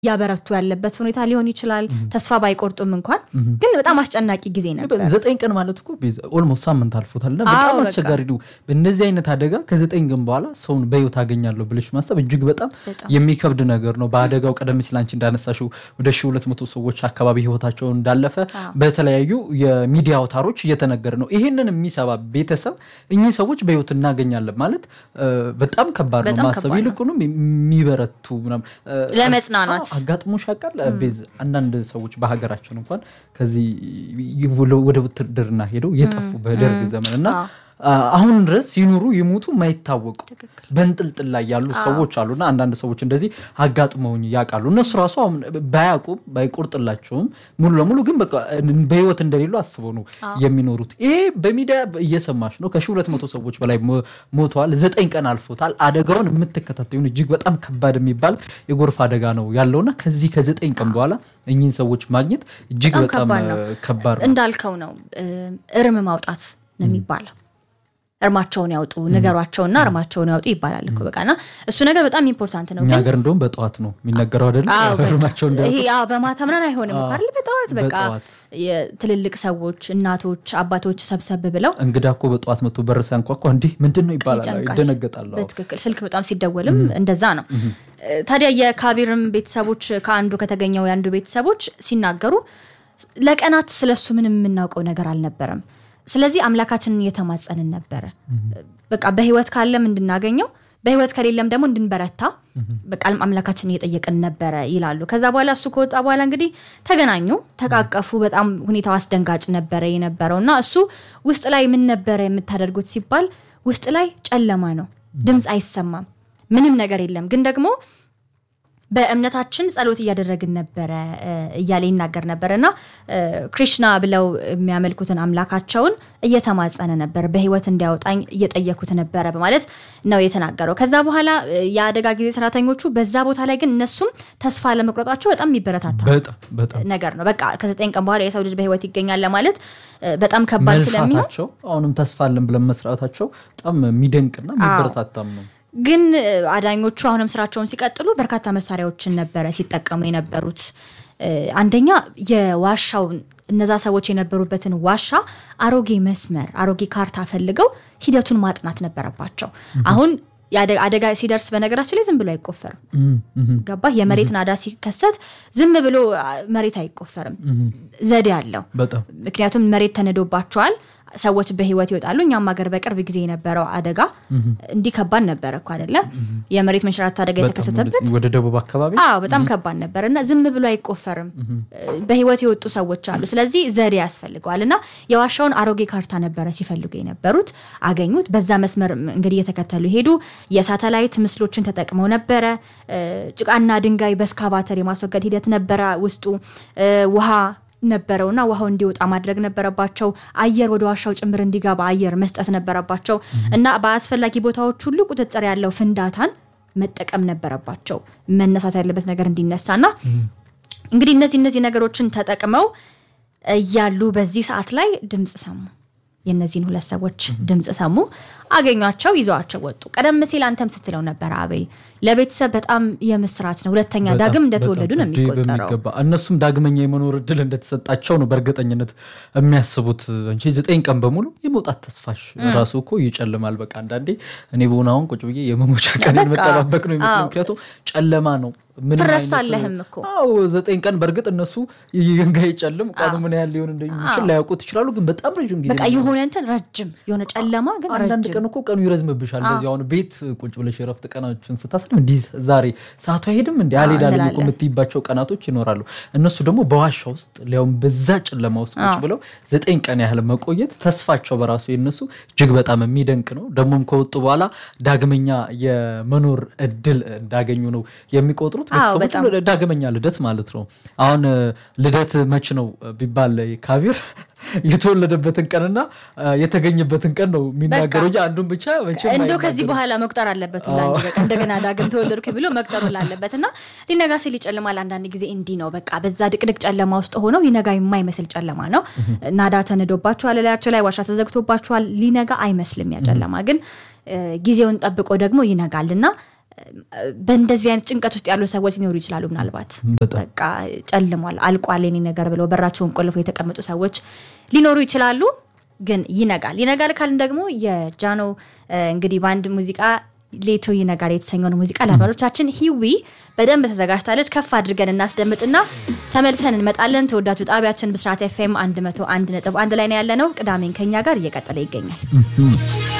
እያበረቱ ያለበት ሁኔታ ሊሆን ይችላል። ተስፋ ባይቆርጡም እንኳን ግን በጣም አስጨናቂ ጊዜ ነበር። ዘጠኝ ቀን ማለት እኮ ኦልሞስት ሳምንት አልፎታል እና በጣም አዎ፣ በቃ። አስቸጋሪ ነው። በእነዚህ አይነት አደጋ ከዘጠኝ ቀን በኋላ ሰውን በህይወት አገኛለሁ ብለሽ ማሰብ እጅግ በጣም የሚከብድ ነገር ነው። በአደጋው ቀደም ሲል አንቺ እንዳነሳሽው ወደ ሺ ሁለት መቶ ሰዎች አካባቢ ህይወታቸውን እንዳለፈ በተለያዩ የሚዲያ አውታሮች እየተነገረ ነው። ይሄንን የሚሰባ ቤተሰብ እኚህ ሰዎች በህይወት እናገኛለን ማለት እ፣ በጣም ከባድ ነው በጣም ማሰብ ከባድ ነው። ይልቁንም የሚበረቱ ምናምን እ፣ ለመጽናናት አዎ፣ አጋጥሞሽ ያውቃል? ቤዝ አንዳንድ ሰዎች በሀገራችን እንኳን ከዚህ ወደ ውትድርና ሄደው የጠፉ በደርግ ዘመን እና አሁን ድረስ ይኑሩ ይሙቱ የማይታወቁ በንጥልጥል ላይ ያሉ ሰዎች አሉና አንዳንድ ሰዎች እንደዚህ አጋጥመውኝ ያውቃሉ። እነሱ ራሱ አሁን ባያውቁም ባይቆርጥላቸውም ሙሉ ለሙሉ ግን በቃ በህይወት እንደሌሉ አስበው ነው የሚኖሩት። ይሄ በሚዲያ እየሰማሽ ነው። ከሺህ ሁለት መቶ ሰዎች በላይ ሞ- ሞተዋል። ዘጠኝ ቀን አልፎታል። አደጋውን የምትከታተዩን እጅግ በጣም ከባድ የሚባል የጎርፍ አደጋ ነው ያለውና ከዚህ ከዘጠኝ ቀን በኋላ እኚህን ሰዎች ማግኘት እጅግ በጣም በጣም ከባድ ነው። እ፣ ከባድ ነው። እንዳልከው ነው እ፣ እርም ማውጣት ነው የሚባለው። እርማቸውን ያውጡ ንገሯቸውና እርማቸውን ያውጡ ይባላል እኮ በቃ እና እሱ ነገር በጣም ኢምፖርታንት ነው እኛ ግን ሀገር እንደውም በጠዋት ነው የሚነገረው አይደለም? አዎ፣ በቃ እርማቸው ይሄ አዎ፣ በማታ ምናምን አይሆንም እኮ አይደል? በጠዋት በቃ በጠዋት። የትልልቅ ሰዎች እናቶች፣ አባቶች ሰብሰብ ብለው እንግዳ እኮ በጠዋት መጥቶ በር ሲያንኳኳ እንዲህ ምንድን ነው ይባላል፣ ይጨንቃል። ይደነገጣሉ። አዎ። በትክክል ስልክ በጣም ሲደወልም እንደዛ ነው። ታዲያ የካቢርም ቤተሰቦች ከአንዱ ከተገኘው የአንዱ ቤተሰቦች ሲናገሩ ለቀናት ስለሱ ምንም የምናውቀው ነገር አልነበረም። ስለዚህ አምላካችንን እየተማጸንን ነበረ። በቃ በህይወት ካለም እንድናገኘው በህይወት ከሌለም ደግሞ እንድንበረታ በቃ አምላካችንን እየጠየቅን ነበረ ይላሉ። ከዛ በኋላ እሱ ከወጣ በኋላ እንግዲህ ተገናኙ፣ ተቃቀፉ። በጣም ሁኔታው አስደንጋጭ ነበረ የነበረው እና እሱ ውስጥ ላይ ምን ነበረ የምታደርጉት ሲባል ውስጥ ላይ ጨለማ ነው፣ ድምፅ አይሰማም፣ ምንም ነገር የለም። ግን ደግሞ በእምነታችን ጸሎት እያደረግን ነበረ እ፣ እያለ ይናገር ነበረ እና እ፣ ክሪሽና ብለው የሚያመልኩትን አምላካቸውን እየተማጸነ ነበር፣ በህይወት እንዲያወጣኝ እየጠየኩት ነበረ በማለት ነው የተናገረው። ከዛ በኋላ እ፣ የአደጋ ጊዜ ሰራተኞቹ በዛ ቦታ ላይ ግን እነሱም ተስፋ ለመቁረጣቸው በጣም የሚበረታታ በጣም በጣም ነገር ነው። በቃ ከዘጠኝ ቀን በኋላ የሰው ልጅ በህይወት ይገኛል ለማለት እ፣ በጣም ከባድ ስለሚሆን መልፋታቸው አሁንም ተስፋ አለን ብለን መስራታቸው በጣም የሚደንቅና የሚበረታታም ነው። ግን እ፣ አዳኞቹ አሁንም ስራቸውን ሲቀጥሉ በርካታ መሳሪያዎችን ነበረ ሲጠቀሙ የነበሩት። እ፣ አንደኛ የዋሻው እነዛ ሰዎች የነበሩበትን ዋሻ አሮጌ መስመር አሮጌ ካርታ ፈልገው ሂደቱን ማጥናት ነበረባቸው። አሁን የአደ- አደጋ ሲደርስ በነገራችን ላይ ዝም ብሎ አይቆፈርም። እም፣ እም፣ ገባህ? የመሬት ናዳ ሲከሰት ዝም ብሎ አ፣ መሬት አይቆፈርም። ዘዴ አለው። በጣም ምክንያቱም መሬት ተነዶባቸዋል። ሰዎች በህይወት ይወጣሉ። እኛም ሀገር በቅርብ ጊዜ የነበረው አደጋ እንዲህ ከባድ ነበረ እኮ አይደለም? የመሬት መንሸራተት አደጋ በጣም የተከሰተበት ወደዚህ ወደ ደቡብ አካባቢ አዎ በጣም ከባድ ነበር እና ዝም ብሎ አይቆፈርም። በህይወት የወጡ ሰዎች አሉ። ስለዚህ ዘዴ ያስፈልገዋል እና የዋሻውን አሮጌ ካርታ ነበረ ሲፈልጉ የነበሩት አገኙት። በዛ መስመር እንግዲህ እየተከተሉ ሄዱ። የሳተላይት ምስሎችን ተጠቅመው ነበረ። እ፣ ጭቃና ድንጋይ በስካቫተር የማስወገድ ሂደት ነበረ ውስጡ እ፣ ውሃ ነበረውና ውሃው እንዲወጣ ማድረግ ነበረባቸው። አየር ወደ ዋሻው ጭምር እንዲገባ አየር መስጠት ነበረባቸው እና በአስፈላጊ ቦታዎች ሁሉ ቁጥጥር ያለው ፍንዳታን መጠቀም ነበረባቸው። መነሳት ያለበት ነገር እንዲነሳና እንግዲህ እነዚህ እነዚህ ነገሮችን ተጠቅመው እያሉ በዚህ ሰዓት ላይ ድምፅ ሰሙ። የእነዚህን ሁለት ሰዎች ድምፅ ሰሙ፣ አገኟቸው፣ ይዘዋቸው ወጡ። ቀደም ሲል አንተም ስትለው ነበር አቤል፣ ለቤተሰብ በጣም የምስራች ነው። ሁለተኛ በጣም ዳግም እንደተወለዱ ነው በጣም የሚቆጠረው። በሚገባ እነሱም ዳግመኛ የመኖር እድል እንደተሰጣቸው ነው በእርግጠኝነት የሚያስቡት እንጂ ዘጠኝ ቀን በሙሉ የመውጣት ተስፋሽ ራሱ እኮ ይጨልማል። በቃ አንዳንዴ እኔ በሆነ አሁን ቁጭ ብዬ የመሞቻ ቀን በቃ መጠባበቅ ነው ይመስለው። አዎ። ምክንያቱም ጨለማ ነው። ምንም ትረሳለህም አይነት- እኮ። አዎ ዘጠኝ ቀን በእርግጥ እነሱ ይንጋ ይጨልም ቀኑ ምን ያህል ሊሆን እንደሚችል ላያውቁት ይችላሉ። ግን በጣም ረዥም ጊዜ በቃ ነው። የሆነ እንትን ረጅም የሆነ ጨለማ ግን አንዳንድ ረጅም ቀን እኮ ቀኑ ይረዝምብሻል። እንደዚህ አሁን ቤት ቁጭ ብለሽ የረፍት ቀናችን ስታስብ እንዲህ ዛሬ ሰዓቱ አይሄድም እንዲ አልሄዳለም እኮ እንላለን። የምትይባቸው ቀናቶች ይኖራሉ። እነሱ ደግሞ በዋሻ ውስጥ ሊያውም በዛ ጨለማ ውስጥ ቁጭ ብለው ዘጠኝ ቀን ያህል መቆየት ተስፋቸው በራሱ የነሱ እጅግ በጣም የሚደንቅ ነው። ደግሞም ከወጡ በኋላ ዳግመኛ የመኖር እድል እንዳገኙ ነው የሚቆጥሩት አዎ፣ ቤተሰቦች በጣም። ዳግመኛ ልደት ማለት ነው። አሁን እ፣ ልደት መች ነው ቢባል ካቢር የተወለደበትን ቀንና እ፣ የተገኘበትን ቀን ነው የሚናገረው እንጂ አንዱን ብቻ መቼም እንደው ከዚህ አይናገርም። በኋላ መቁጠር አለበት ሁላ እንጂ በቃ እንደገና ዳግም ተወለድኩ ብሎ መቁጠር ሁላ አለበት እና ሊነጋ ሲል ይጨልማል። አንዳንድ ጊዜ እንዲህ ነው በቃ በዛ ድቅድቅ ጨለማ ውስጥ ሆነው ይነጋ የማይመስል ጨለማ ነው። ናዳ ተንዶባቸዋል፣ ላያቸው ላይ ዋሻ ተዘግቶባቸዋል። ሊነጋ አይመስልም ያ ጨለማ ግን እ፣ ጊዜውን ጠብቆ ደግሞ ይነጋል እና በእንደዚህ አይነት ጭንቀት ውስጥ ያሉ ሰዎች ሊኖሩ ይችላሉ። ምናልባት በጣም በቃ ጨልሟል፣ አልቋል የኔ ነገር ብለው በራቸውን ቆልፈው የተቀመጡ ሰዎች ሊኖሩ ይችላሉ። ግን ይነጋል ይነጋል ካልን ደግሞ የጃኖ እ፣ እንግዲህ በአንድ ሙዚቃ ሌቶ ይነጋል የተሰኘውን ሙዚቃ ለአድማጮቻችን ሂዊ በደንብ ተዘጋጅታለች። ከፍ አድርገን እናስደምጥና ተመልሰን እንመጣለን። ተወዳጁ ጣቢያችን ብስራት ኤፍኤም 101 ነጥብ አንድ ላይ ነው ያለነው። ቅዳሜን ከኛ ጋር እየቀጠለ ይገኛል።